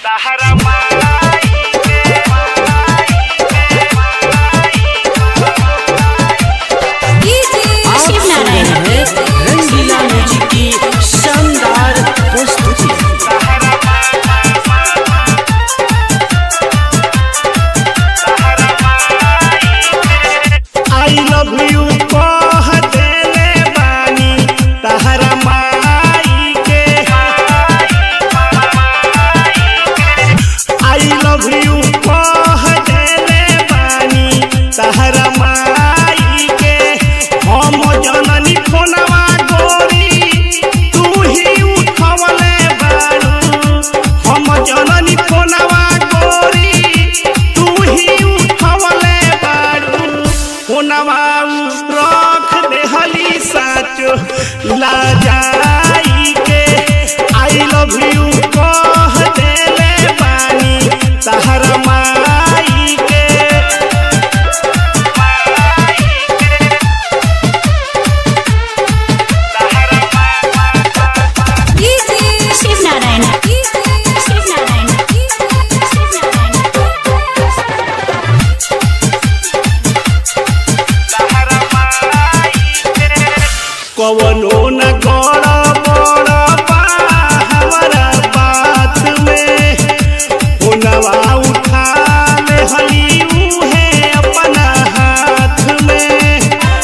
तहरा माई के आप शिव सुन नारायण रहे हैं रंगीला म्यूजिक की शानदार प्रस्तुति आई लव यू कह देले बानी तहरा माई के आई लव यू कह देले बानी तहरा माई के हम जननी फोनवा गोरी तू ही उठवले बारू हम जननी फोनवा गोरी तू ही उठवले बारू फोनवा रख देहली साचो लाजाई के आई लव यू कह देले बानी तहरा माई के शिव नारायण शिव नारायण शिव कवनो न गड़ बड़ बा हमारा बात में हुनवा उठा ले हली उहे अपना हाथ में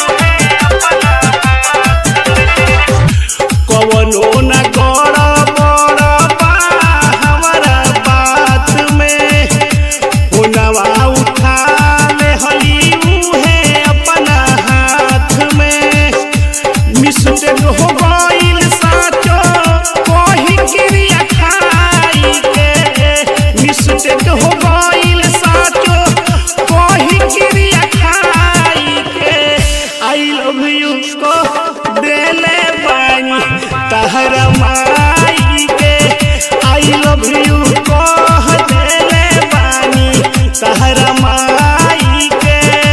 कवनो न गड़ बड़ बा हमारा बात में हुनवा उठा ले हली उहे अपना हाथ में मिस्टेक हो गईल साचो कोही क्रिया खाई के मिस्टेक हो गईल साचो कोही क्रिया खाई के आई लव यू को देले बानी तहरा माई के आई लव यू को देले बानी तहरा माई के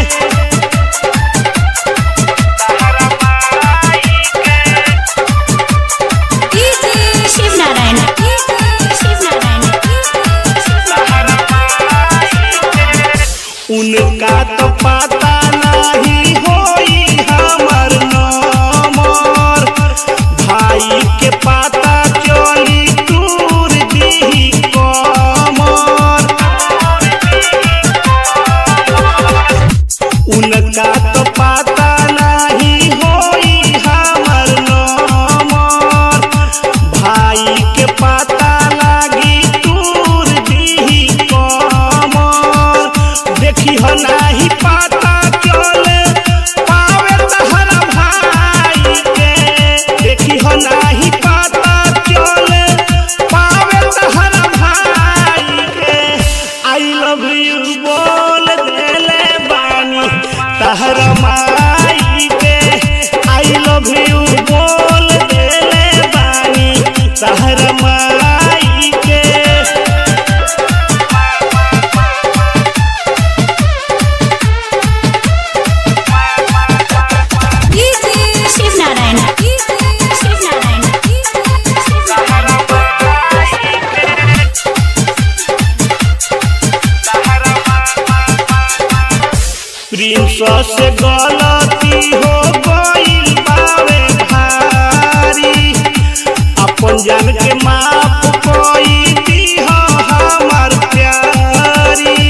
शिव नारायण शिव नारायण उनका तो पता नहीं होई हमर नंबर भाई के पता चली दूर दी कमर उनका तो पता नहीं होई हमर नंबर भाई के पता लागी दूर दी कमर देखी हो नहीं पता चले पावे तहरा भाई के देखी हो नहीं पता चले पावे तहरा भाई के आई लव यू बोल देले बानी तहरा माई के आई लव यू बोल देले बानी तहरा माई के शिव नारायण शिव नारायण प्रिंस से गलती हो गईल बावे भारी अपन जान के माफ कोई दी हो हमर प्यारी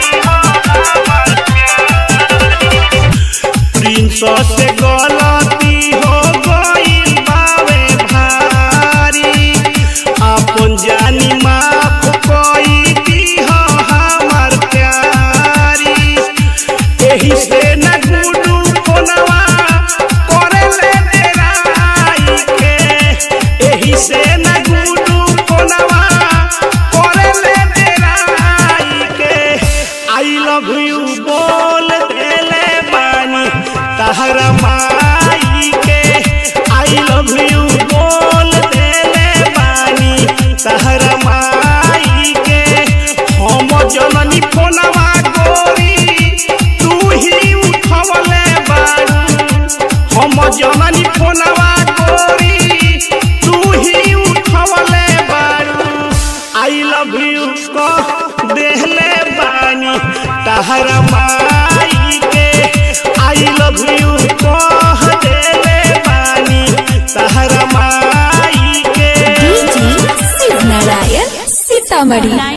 प्रिंस से गलती हो गईल बावे भारी अपन जानी माफ कोई दी हो हमर प्यारी एही से न गुडू फोनवा करे ले डेराई के एही से न गुडू फोनवा करे ले डेराई के आई लव यू बोल देले बानी तहरा माई के आई लव यू बोल देले बानी तहरा माई कह देहले बानी तहरा माई के आई लव यू कह देले बानी तहरा माई के डीजे शिव नारायण सीतामढ़ी